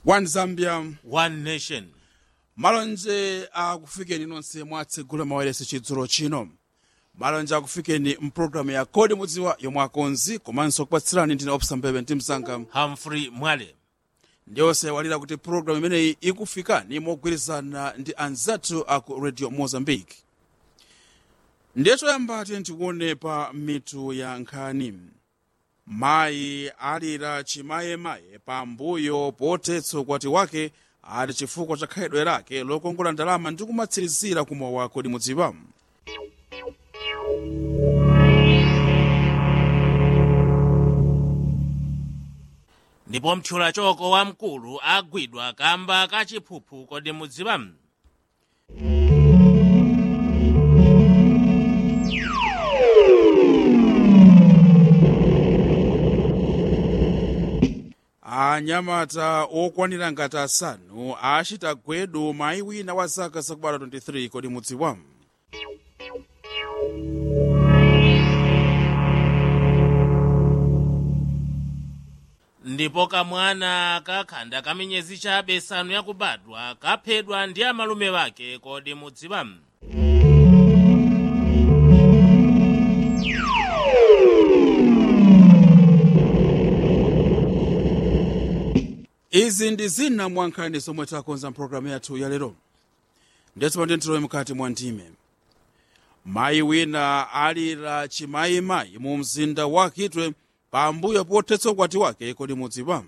one zambia one nation malonje akufikeni nonse mwatsegula mawailesi chidzulo chino malonje akufikeni mpulogalamu ya kodi mudziwa yomwe akonzi komanso kupatsirani ndine opsa mbebe ndi msanga humphrey mwale ndiyonse walira kuti pulogalamu imeneyi ikufikani mogwirizana ndi anzathu aku radio mozambique ndiye choyamba tiye tikuone pa mitu ya nkhani mayi alira chimayemaye pambuyo potetsa ukwati wake ati chifukwa cha khalidwe lake lokongola ndalama ndi kumatsirizira kumowa kodi mudziwa ndipo mthyolachoko wamkulu agwidwa kamba kachiphuphu kodi mudziwa anyamata okwanira ngati asanu achita gwedu mayi wina wa zaka zakubala 23 kodi mudziwa ndipo kamwana kakhanda kamiyezi chabe isanu yakubadwa kaphedwa ndi amalume wake kodi mudziwa izi ndi zina mwa nkhani zomwe takonza mpulogalamu yathu ya lero ndetsopano ndentilowe mkati mwa ndime mayi wina alira chimayimayi mu mzinda wa kitwe pambuyo potetsa ukwati wake kodi mudziwa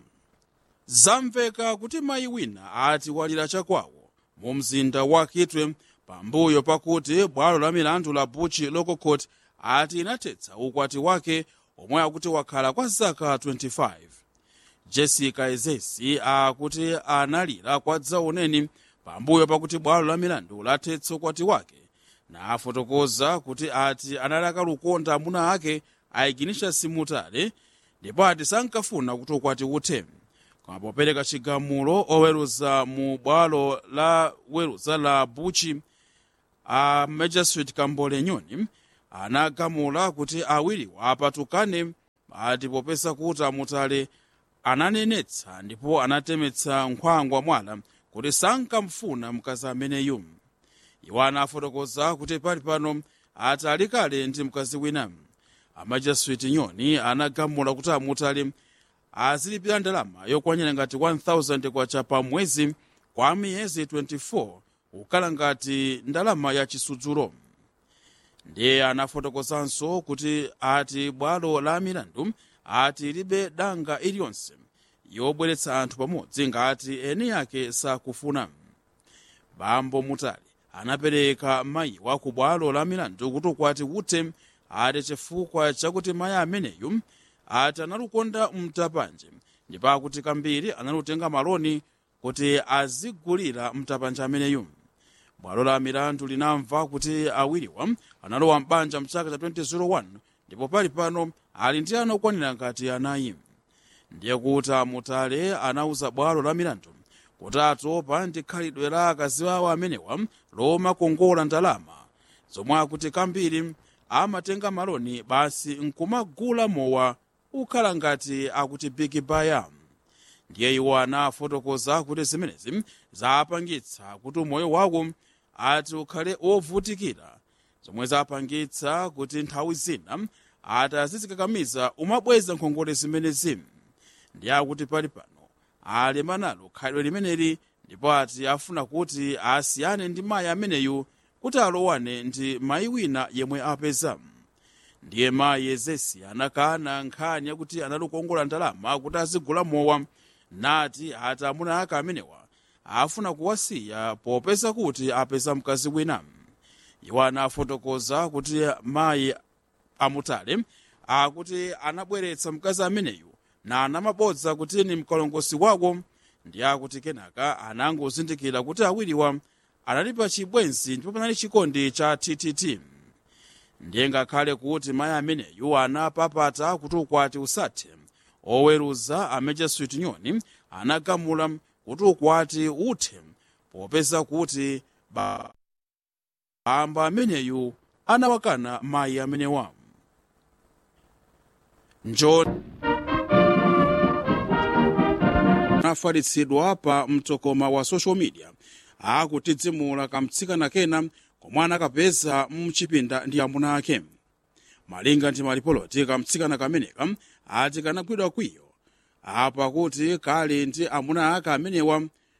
zamveka kuti mayi wina ati walira chakwawo mu mzinda wa kitwe pambuyo pakuti bwalo la milandu la buchi local court ati inatetsa ukwati wake omwe akuti wakhala kwa zaka 25 jessica ezesi akuti analira kwa dzauneni pambuyo pakuti bwalo la milandu latetsa ukwati wake nafotokoza kuti ati anali akalukonda amuna ake ayikinisha simutale ndipo ati sankafuna kuti ukwati uthe koma popereka chigamulo oweruza mu bwalo la weruza la buchi a magistrate kambole nyoni anagamula kuti awiriwa apatukane ati popeza kuti amutale ananenetsa ndipo anatemetsa nkhwangwa mwala kuti sankamfuna mkazi ameneyu iwo anafotokoza kuti pali pano ati ali kale ndi mkazi wina amajasuiti nyoni anagamula kuti amutali azilipira ndalama yokwanira ngati 1000 kwacha pa mwezi kwa miyezi 24 kukhala ngati ndalama ya chisudzulo ndiye anafotokozanso kuti ati bwalo la milandu ati libe danga iliyonse yobweretsa anthu pamodzi ngati eni yake sakufuna bambo mutali anapereka mayiwa ku bwalo la milandu kuti ukwati uthe ati chifukwa chakuti mayi ameneyu ati analukonda mtapanje ndipo akuti kambiri analutenga maloni kuti azigulira mtapanje ameneyu bwalo la milandu linamva kuti awiriwa analowa mbanja mchaka cha 2001 ndipo pali pano ali ndi ana okwanira ngati anayi ndiye kuti amutale anauza bwalo la milandu kuti atopa ndi khalidwe la akazi awo amenewa lomakongola ndalama zomwe akuti kambiri amatenga maloni basi nkumagula mowa ukhala ngati akuti big baya ndiye iwo anafotokoza kuti zimenezi zapangitsa kuti umoyo wawo ati ukhale wovutikira zomwe zapangitsa kuti nthawi zina ati azizikakamiza umabweza nkhongole zimenezi ndiye akuti pali pano alema nalo khalidwe limeneli ndipo ati afuna kuti asiyane ndi mayi ameneyu kuti alowane ndi mayi wina yemwe apeza ndiye mayi ezesi anakana nkhani yakuti analukongola ndalama kuti azigula mowa nati ati amuna ake amenewa afuna kuwasiya popeza kuti apeza mkazi wina iwo anafotokoza kuti mayi amutale akuti anabweretsa mkazi ameneyu na anamabodza kuti ni mkalongosi wako ndi akuti kenaka anangozindikira kuti awiriwa anali pa chibwenzi ndipo panali chikondi cha ttt ndiye ngakhale kuti mayi ameneyu anapapata kuti ukwati usathe oweruza amejasuit nyoni anagamula kuti ukwati uthe popeza kuti bambo ameneyu anawakana mayi amenewa njo anafalitsidwa pa mtokoma wa social media akutidzimula kamtsikana kena komwe anakapeza mchipinda ndi amuna ake malinga ndi malipoloti kamtsikana kameneka ati kanagwidwa kwiyo apa kuti kali ndi amuna ake amenewa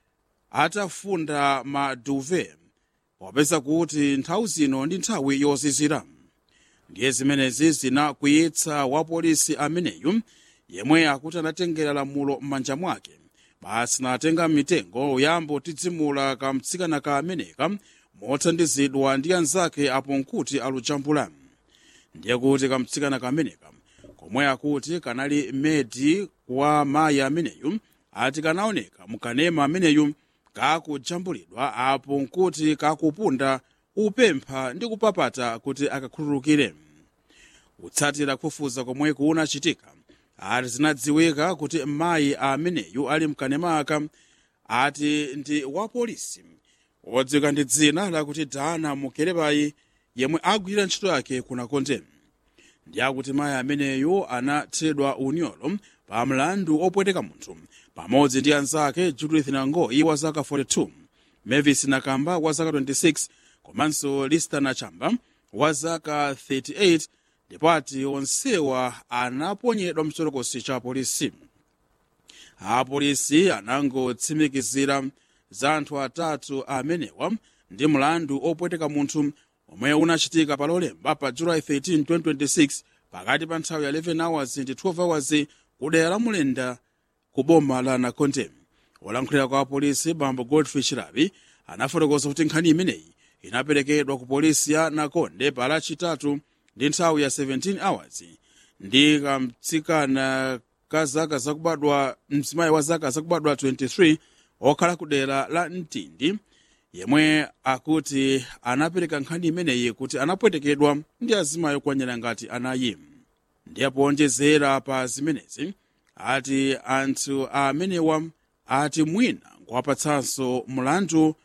atafunda maduve wapeza kuti nthawi zino ndi nthawi yozizira ndiye zimenezi zinakwiyitsa wapolisi ameneyu yemwe akuti anatengera lamulo m'manja mwake basi natenga mitengo yambo tidzimula kamtsikana ka ameneka mothandizidwa ndi anzake apo nkuti alujambula ndiye kuti kamtsikana kameneka komwe akuti kanali medi wa mayi ameneyu ati kanaoneka mukanema ameneyu kakujambulidwa apo nkuti kakupunda upempha ndi kupapata kuti akakhululukire kutsatira kufufuza komwe kunachitika ati zinadziwika kuti mayi ameneyu ali mkanema aka ati ndi wapolisi odziwika ndi dzina lakuti dana mukerebayi yemwe agwirira ntchito yake kunakonde ndi akuti mayi ameneyu anathedwa unyolo pa mlandu opweteka munthu pamodzi ndi anzake judith nangoyi wa zaka 42 mavis nakamba wa zaka 26 komanso lista nachamba wa zaka 38 ndipo ati onsewa anaponyedwa mchitokosi cha polisi apolisi anangotsimikizira za anthu atatu amenewa ndi mlandu opweteka munthu omwe unachitika pa lolemba pa july 13 2026 pakati pa nthawi ya 11 hours ndi 12 hours kudera la mulenda ku boma la nakonde olankhulira kwa apolisi bambo godfrey chirabi anafotokoza kuti nkhani imeneyi inaperekedwa ku polisi ya nakonde pa lachitatu ndi nthawi ya 17 hours ndi kamtsikana ka zaka zakubadwa mzimayi wa zaka zakubadwa 23 okhala ku dera la mtindi yemwe akuti anapereka nkhani imeneyi kuti anapwetekedwa ndi azimayi okwanira ngati anayi ndiye powonjezera pa zimenezi ati anthu amenewa ati mwina nkuwapatsanso mlandu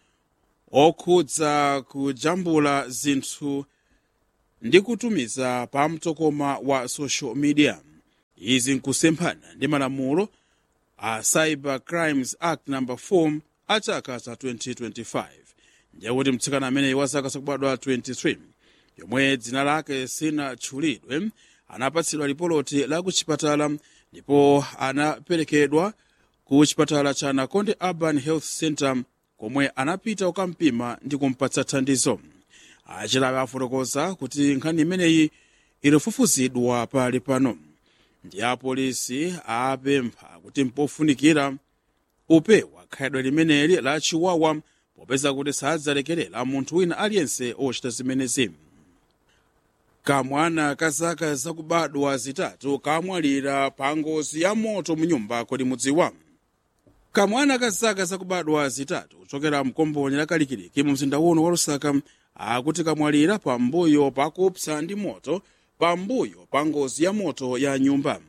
okhudza kujambula zinthu ndi kutumiza pa mtokoma wa social media izi nkusemphana ndi malamulo a cyber crimes act number 4 a chaka cha 2025 ndiye kuti mtsikana ameneyi wa zaka zakubadwa 23 yomwe dzina lake sinatchulidwe anapatsidwa lipoloti la ku chipatala ndipo anaperekedwa ku chipatala cha nakonde urban health center komwe anapita kukampima ndi kumpatsa thandizo achilabe afotokoza kuti nkhani imeneyi ilifufuzidwa pali pano ndi apolisi apempha kuti mpofunikira upewa khalidwe limeneli la chiwawa popeza kuti sadzalekerera munthu wina aliyense ochita zimenezi kamwana ka zaka zakubadwa zitatu kamwalira pa ngozi ya moto mu nyumba kodi mudziwa kamwana ka zaka zakubadwa zitatu kuchokera mkomboni la kalikiliki mu mzinda uno wa lusaka akuti kamwalira pambuyo pakupsa ndi moto pambuyo pa ngozi ya moto ya nyumba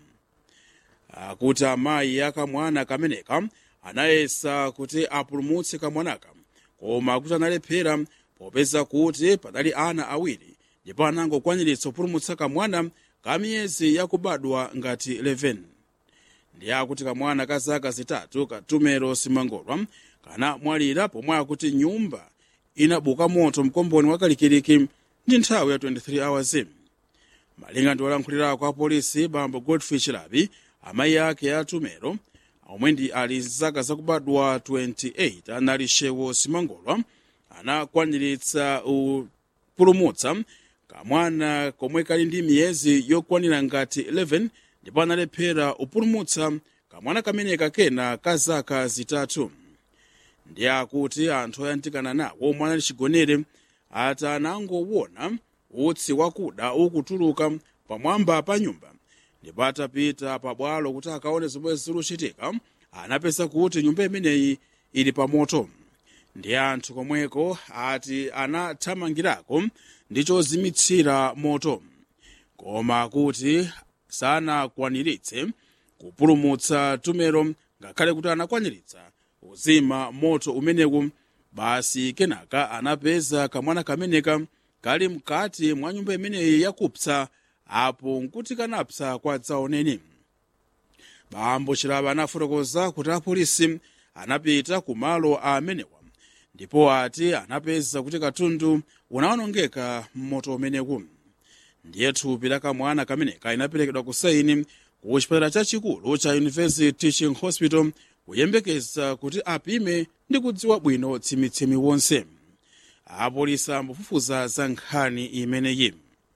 akuti amayi akamwana kameneka anayesa kuti apulumutse kamwanaka koma akuti analephera popeza kuti padali ana awiri ndipo anangokwaniritsa kupulumutsa kamwana ka miyezi yakubadwa ngati 11 ndiye akuti kamwana ka zaka zitatu katumero simangolwa kanamwalira pomwe akuti nyumba inabuka moto mkomboni wa kalikiliki ndi nthawi ya 23 hours malinga ndi olankhulira kwa polisi bambo godfrey chilabi amayi ake atumero omwe ndi ali zaka zakubadwa 28 anali shewo simangolwa anakwaniritsa kupulumutsa kamwana komwe kali ndi miyezi yokwanira ngati 11 ndipo analephera kupulumutsa kamwana kameneka kena ka zaka zitatu ndi akuti anthu oyandikana nawo omwe anali chigonere ati anangowona utsi wakuda ukutuluka pamwamba pa nyumba ndipo atapita pabwalo kuti akaone zomwe zikuchitika anapeza kuti nyumba imeneyi ili pamoto ndi anthu komweko ati anathamangirako ndi chozimitsira moto koma kuti sanakwaniritse kupulumutsa tumero ngakhale kuti anakwaniritsa uzima moto umenewu basi kenaka anapeza kamwana kameneka kali mkati mwa nyumba imeneyi yakupsa apo nkuti kanapsa kwa dzaoneni bambo chilaba anafotokoza kuti apolisi anapita ku malo amenewa ndipo ati anapeza kuti katundu unawonongeka mmoto umenewu ndiye thupi la kamwana kameneka inaperekedwa ku saini ku chipatala chachikulu cha university teaching hospital kuyembekeza kuti apime ndi kudziwa bwino tsimitsimi wonse apolisi ambafufuza za nkhani imeneyi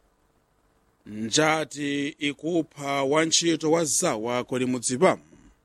njati ikupha wantchito wa zawa kodi mudziwa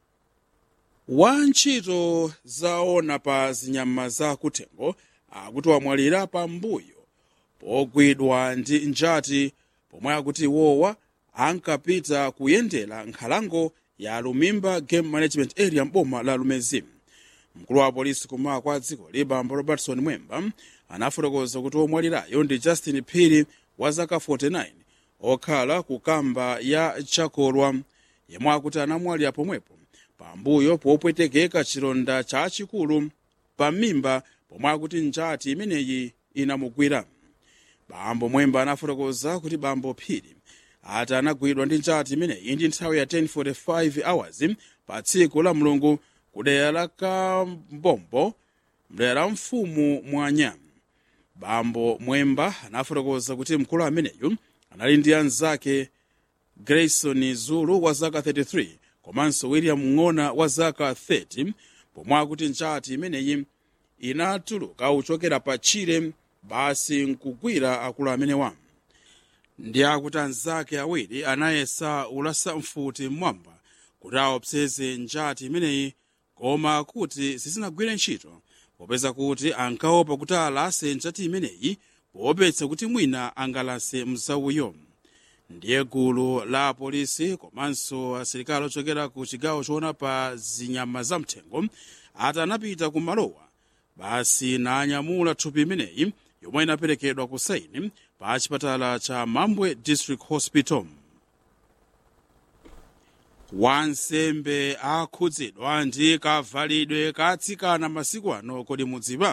wantchito zaona pa zinyama za kuthengo akuti wamwalira pambuyo pogwidwa ndi njati pomwe akuti iwowa ankapita kuyendera nkhalango ya lumimba game management area mboma la lumezi mkulu wa polisi kummawa kwa dziko libambo robertson mwemba anafotokoza kuti omwalirayo ndi justin phiri wa zaka 49 okhala ku kamba ya chakolwa yemwe akuti anamwalira pomwepo pambuyo popwetekeka chilonda chachikulu pamimba pomwe akuti njati imeneyi inamugwira bambo mwemba anafotokoza kuti bambo phiri ati anagwidwa ndi njati imeneyi ndi nthawi ya 1045 hours pa tsiku la mulungu ku dera la kambombo mdera la mfumu mwanya bambo mwemba anafotokoza kuti mkulu ameneyu anali ndi anzake grayson zulu wa zaka 33 komanso william ng'ona wa zaka 30 pomwe akuti njati imeneyi inatuluka uchokera pa chile basi nkugwira akulu amenewa ndi akuti anzake awiri anayesa ulasa mfuti mmwamba kuti aopseze njati imeneyi koma kuti sizinagwire ntchito popeza kuti ankaopa kuti alase njati imeneyi poopetsa kuti mwina angalase mzauyo ndiye gulu la polisi komanso asilikali ochokera ku chigawo choona pa zinyama zamthengo ati anapita ku malowa basi nanyamula thupi imeneyi yomwe inaperekedwa ku saini pa chipatala cha mambwe district hospital wansembe akhudzidwa ndi kavalidwe katsikana masiku ano kodi mudziwa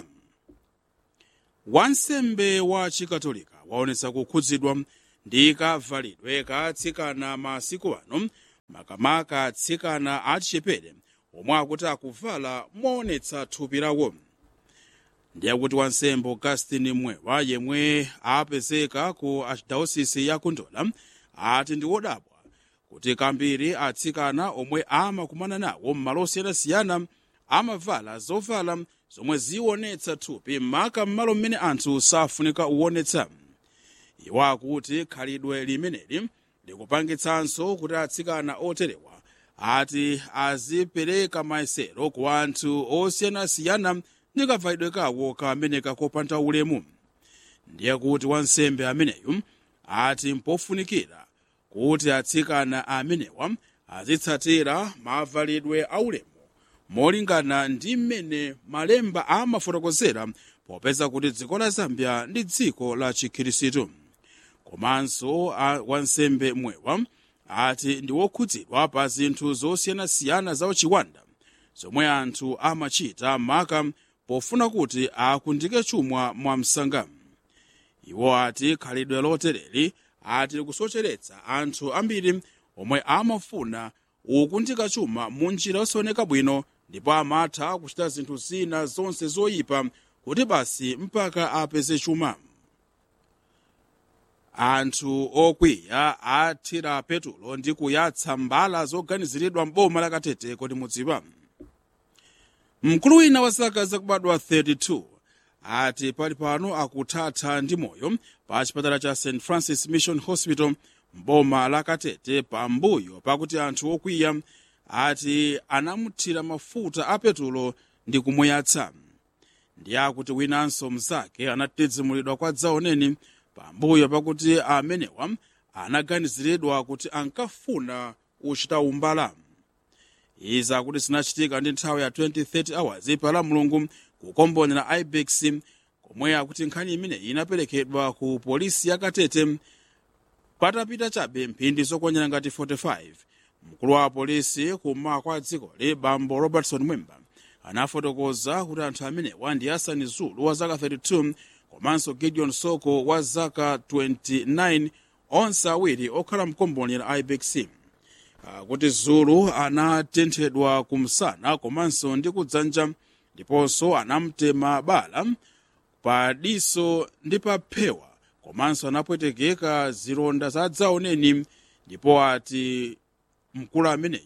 wansembe wa chikatolika waonetsa kukhudzidwa ndi kavalidwe katsikana masiku ano makamaka atsikana achichepere omwe akuti akuvala moonetsa thupi lawo ndiye kuti wansembe augustin mwewa yemwe apezeka ku archdiocese ya kundola ati ndi wodabwa kuti kambiri atsikana omwe amakumana nawo m'malo osiyanasiyana amavala zovala zomwe zionetsa thupi maka m'malo mmene anthu safunika uwonetsa iwo akuti khalidwe limeneli likupangitsanso kuti atsikana oterewa ati azipereka mayesero ku anthu osiyanasiyana ndi kavalidwe kawo kameneka kopanda ulemu ndiye kuti wansembe ameneyu ati mpofunikira kuti atsikana amenewa azitsatira mavalidwe aulemu molingana ndi mmene malemba amafotokozera popeza kuti dziko la zambia ndi dziko la chikhirisitu komanso wansembe mwewa ati ndi wokhudzidwa pa zinthu zosiyanasiyana za uchiwanda zomwe anthu amachita maka pofuna kuti akundike chuma mwamsanga iwo ati khalidwe lotereri ati likusocheretsa anthu ambiri omwe amafuna ukundika chuma mu njira yosaoneka bwino ndipo amatha kuchita zinthu zina zonse zoyipa kuti basi mpaka apeze chuma anthu okwiya athira petulo ndi kuyatsa mbala zoganiziridwa m'boma la katete kodi mudziwa mkulu wina wa zaka zakubadwa 32 ati pali pano akuthatha ndi moyo pa chipatala cha st francis mission hospital mboma la katete pambuyo pakuti anthu okwiya ati anamuthira mafuta a petulo ndi kumuyatsa ndi akuti winanso mnzake anatidzimulidwa kwa dzaoneni pambuyo pakuti amenewa anaganiziridwa kuti ankafuna uchita umbala izi akuti zinachitika ndi nthawi ya 2030 hours pala mulungu kukombonera ibex komwe akuti nkhani imeneyi inaperekedwa ku polisi ya katete patapita chabe mphindi zokwanira ngati 45 mkulu wa polisi kummawa kwa dzikoli bambo robertson mwemba anafotokoza kuti anthu amenewa ndi asani zulu wa zaka 32 komanso gideon soko wa zaka 29 onse awiri okhala mkomboni la ibex kuti zulu anatenthedwa kumsana komanso ndi kudzanja ndiponso anamtema bala pa diso ndi pa phewa komanso anapwetekeka zilonda za dzaoneni ndipo ati mkulu ameneyu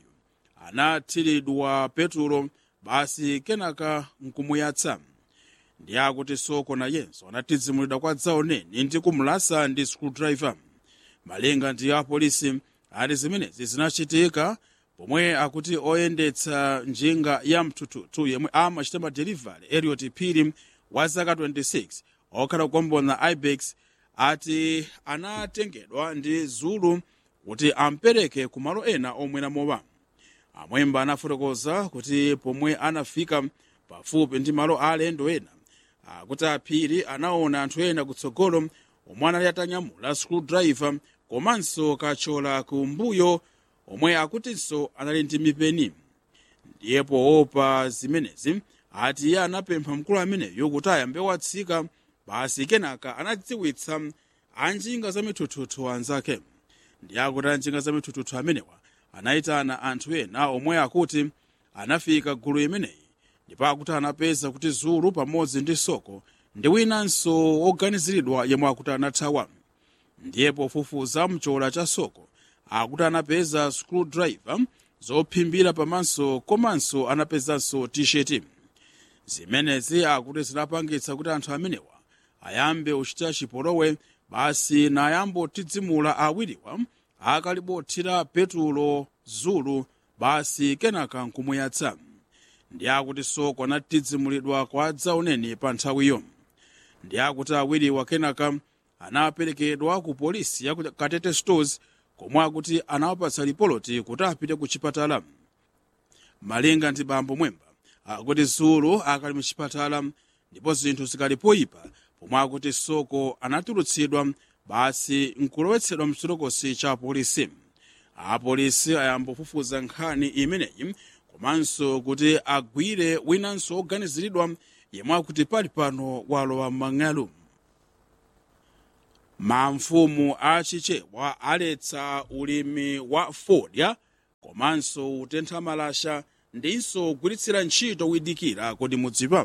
anathiridwa petulo basi kenaka nkumuyatsa ndi akuti soko nayenso anatizimulidwa kwa dzaoneni ndi kumulasa ndi screwdriver malinga ndi apolisi ati zimenezi zinachitika pomwe akuti oyendetsa njinga ya mtututu yemwe amachita madelivery eliot phiri wa zaka 26 okhala kugombona ibex ati anatengedwa ndi zulu kuti ampereke ku malo ena omwera mowa amwemba anafotokoza kuti pomwe anafika pafupi ndi malo a alendo ena akuti aphiri anaona anthu ena kutsogolo omwe anali atanyamula screwdriver komanso kachola kumbuyo omwe akutinso anali ndi mipeni ndiye poopa zimenezi ati iye anapempha mkulu ameneyo kuti ayambe watsika basi kenaka anadziwitsa anjinga za mithuthuthu anzake ndiye akuti anjinga za mithuthuthu amenewa anayitana anthu ena omwe akuti anafika gulu imeneyi ndipo akuti anapeza kuti zulu pamodzi ndi soko ndi winanso oganiziridwa yemwe akuti anathawa ndiye pofufuza mchola cha soko akuti anapeza screwdriver zophimbira pamaso komanso anapezanso tisheti zimenezi akuti zinapangitsa kuti anthu amenewa ayambe uchita chipolowe basi nayambo tidzimula awiriwa akalibothira petulo zulu basi kenaka nkumuyatsa ndi akuti soko anatidzimulidwa kwa dzaoneni pa nthawiyo ndi akuti awiriwa kenaka anaperekedwa ku polisi ya ku katete stores komwe akuti anawapatsa lipoloti kuti apite ku chipatala malinga ndi bambo mwemba akuti zulu akali muchipatala ndipo zinthu zikali poyipa pomwe akuti soko anatulutsidwa basi nkulowetsedwa mchitokosi cha polisi apolisi ayamba kufufuza nkhani imeneyi komanso kuti agwire winanso oganiziridwa yemwe akuti pali pano walowa m'mang'alu mamfumu achichewa aletsa ulimi wa fodya komanso utentha malasha ndinso kugwiritsira ntchito widikira kodi mudziwa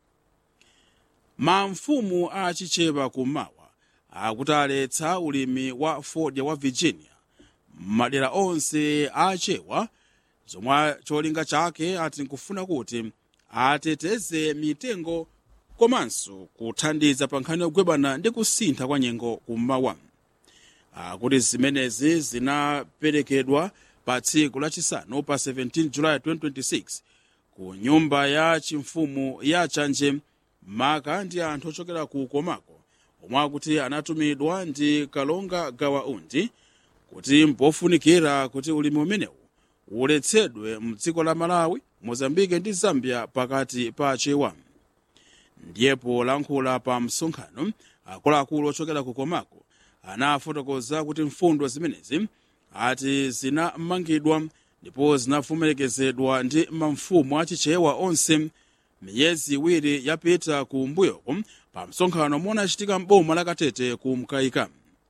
mamfumu achichewa kummawa akuti aletsa ulimi wa fodya wa virginia madera onse achewa zomwe cholinga chake ati nkufuna kuti ateteze mitengo komanso kuthandiza pa nkhani yogwebana ndi kusintha kwa nyengo kummawa akuti zimenezi zinaperekedwa pa tsiku lachisanu pa 17 julayi 2026 ku nyumba ya chimfumu ya chanje maka ndi anthu ochokera ku komako omwe akuti anatumidwa ndi kalonga gawaundi kuti mpofunikira kuti ulimi umenewu uletsedwe mdziko la malawi mozambike ndi zambia pakati pa achewa ndiyepo lankhula pa msonkhano akuluakulu ochokera ku komako anafotokoza kuti mfundo zimenezi ati zinamangidwa ndipo zinavomerekezedwa ndi mamfumu achichewa onse miyezi iwiri yapita ku mbuyoko pa msonkhano omwe unachitika m'boma la katete ku mkaika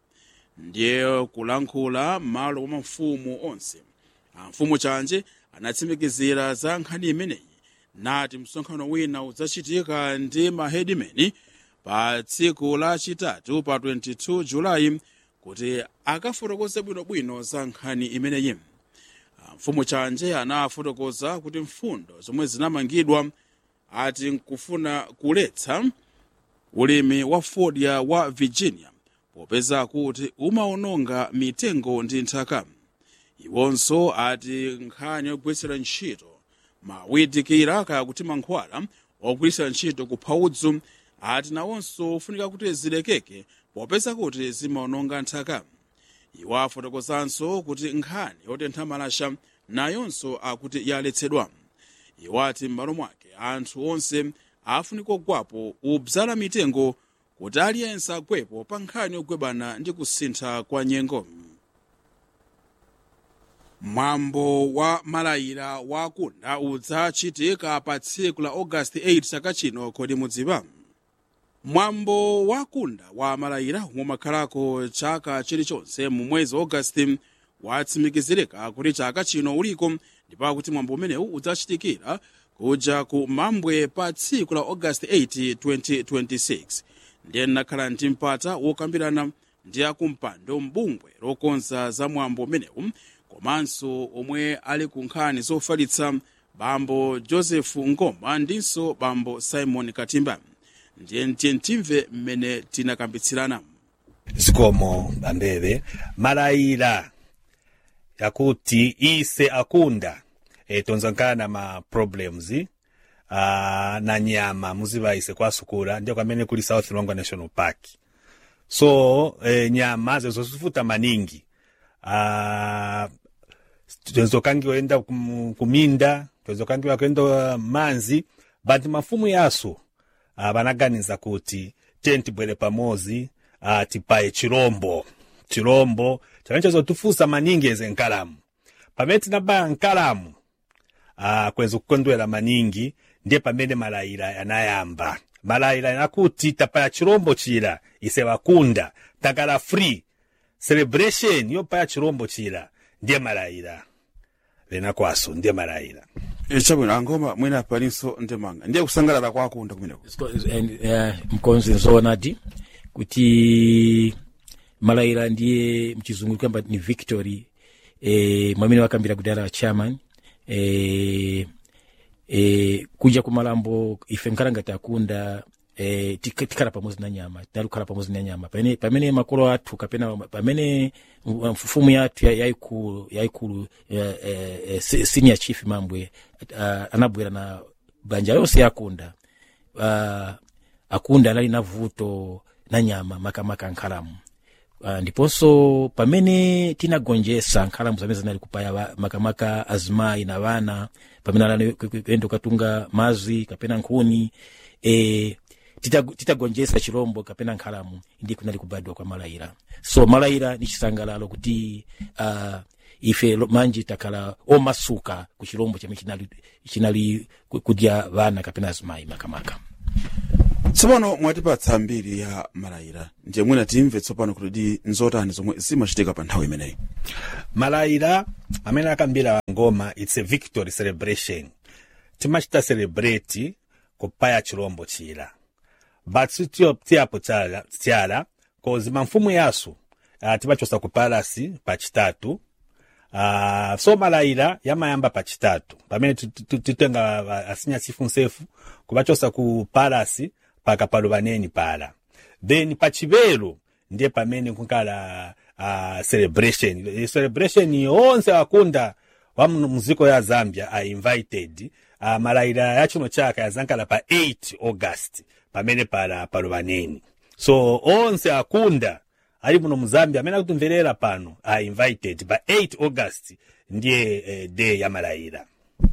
ndiye kulankhula m'malo mwa mafumu onse amfumu chanje anatsimikizira za nkhani imeneyi nati msonkhano wina udzachitika ndi mahedimeni pa tsiku lachitatu pa 22 julayi kuti akafotokoze bwinobwino za nkhani imeneyi mfumu chanje anafotokoza kuti mfundo zomwe zinamangidwa ati nkufuna kuletsa ulimi wa fodya wa virginia popeza kuti umaononga mitengo ndi nthaka iwonso ati nkhani yogwiritsira ntchito mawidikira kaya kuti mankhwala ogwiritsira ntchito kupha udzu ati nawonso ufunika kuti zilekeke popeza kuti zimaononga nthaka iwo afotokozanso kuti nkhani yotentha malasha nayonso akuti yaletsedwa iwo ati m'malo mwake anthu onse afunika kugwapo ubzala mitengo kuti aliyense agwepo pa nkhani yogwebana ndi kusintha kwa nyengo mwambo wa malayira wakunda udzachitika pa tsiku la augasti 8 chaka chino kodi mudziwa mwambo wakunda wa malayira umwe umakhalako chaka chilichonse mu mwezi wa augasti watsimikizirika kuti chaka chino uliko ndipo kuti mwambo umenewu udzachitikira kuja ku mambwe pa tsiku la august 8 2026 ndiye nakhala ndi mpata wokambirana ndi akumpando mbungwe lokonza za mwambo umenewu komanso omwe ali ku nkhani zofalitsa bambo joseph ngoma ndinso bambo simon katimba ndiye ndiye timve mmene tinakambitsirana zikomo bambebe malayira yakuti ise akunda e, tonzankana ma problems uh, na nyama muziva ise kwasukula ndio kwamene kuli south longwa national park so e, nyama zezo zifuta maningi uh, tenzokangiwa enda kum, kuminda tenzokangiwa kuenda manzi but mafumu yaso uh, banaganiza kuti tentibwere pamozi uh, tipaye chirombo chirombo chimene chazotifusa maningi eze nkalamu pamene tinabaya nkalamu uh, kweza kukondwera maningi ndiye pamene malayira yanayamba malayira yanakuti tapaya chirombo chira ise wakunda takala free celebration yopaya chirombo chira ndiye malayira lenakwaso ndiye malayira e, chabwino angoma mwina palinso ndemanga ndiye kusangalala kwakunda kumeneko mkonzi nzoonadi kuti malayira ndiye mchizungu kwamba ni victory e, mwamene wakambira kudala chairman e, e, kuja kumalambo ife nkhalangati akunda e, tik- tikhala pamodzi na nyama tinalukhala pamodzi na nyama pamene, pamene makolo athu kapena pamene mfumu yathu ya- yayikulu yayikulu eh, eh, eh, se- senior chief mambwe uh, anabwera na banja yonse yakunda uh, akunda anali na vuto na nyama makamaka nkhalamu uh, ndiponso pamene tinagonjesa nkhalamu zamene zinali kupaya wa- makamaka azimayi na vana pamene anali ku- ku- kuyenda kukatunga mazi kapena nkhuni e, tita- titagonjesa chirombo kapena nkhalamu ndi kunali kubadwa kwa malayira so malayira ni chisangalalo kuti uh, ife lo- manji takhala omasuka ku chirombo chimene chinali, chinali ku- kudya vana kapena azimayi makamaka tsopano mwatipatsa mbiri ya malayira ndiye mwina timve tsopano kuti di nzotani zomwe zimachitika pa nthawi imeneyi malayira amene akambira ngoma its a victory celebration timachita celebrate kupaya chirombo chira but sitiyapo tyala kozi mamfumu yasu uh, timachosa ku palasi pachitatu uh, so malayira yamayamba pachitatu pamene tu- tu- tu- titenga uh, asinya chifu nsefu kupachosa ku palasi paka palo paneni pala then pachivelo ndiye pamene kunkala uh, celebration I celebration yonse akunda wa mu- muziko ya zambia are invited uh, malayira ya chino chaka yazankala pa 8 august pamene pala palo paneni so onse akunda ali muno mu zambia amene akutimverera pano are invited pa 8 august ndiye eh, day ya malayira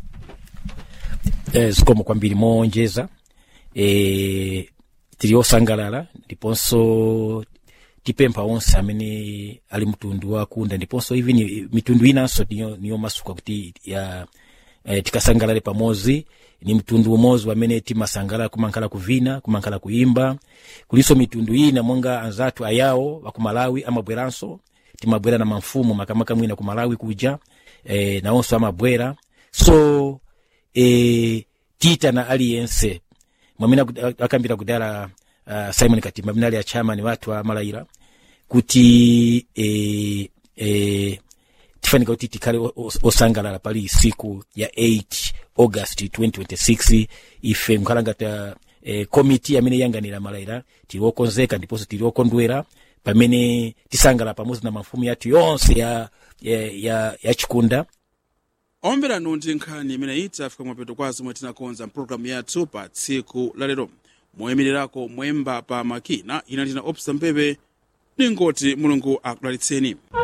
eh, zikomo kwambiri moonjeza eh, tili osangalala ndiponso tipempha onse amene ali mtundu wakunda ndiponso even mitundu inanso niyo, niyo masuka kuti ya eh, tikasangalale pamodzi ni mtundu umodzi wamene timasangalala kumankhala kuvina kumankhala kuimba kulinso mitundu ina monga anzathu ayawo wakumalawi amabweranso timabwera na mamfumu makamaka mwina ku malawi kuja eh, nawonso amabwera so e, tiyitana aliyense mwamene aku- akambira kudala uh, simon katimba amene ali achamani wathu a malayira kuti e, e, tifanika kuti tikhale o- o- osangalala pali siku ya 8 august 2026 ife nkhalangata e, komiti amene iyanganira malayira tili okonzeka ndiponso tili okondwera pamene tisangala pamodzi na mafumu yathu yonse ya, ya, ya, ya chikunda ombera nundi nkhani imene iti afika mwapeto kwa zomwe tinakonza mpulogalamu yathu pa tsiku la lero moyimirirako mwemba pa makina ina ndina opsa mpebe ningoti mulungu akudalitseni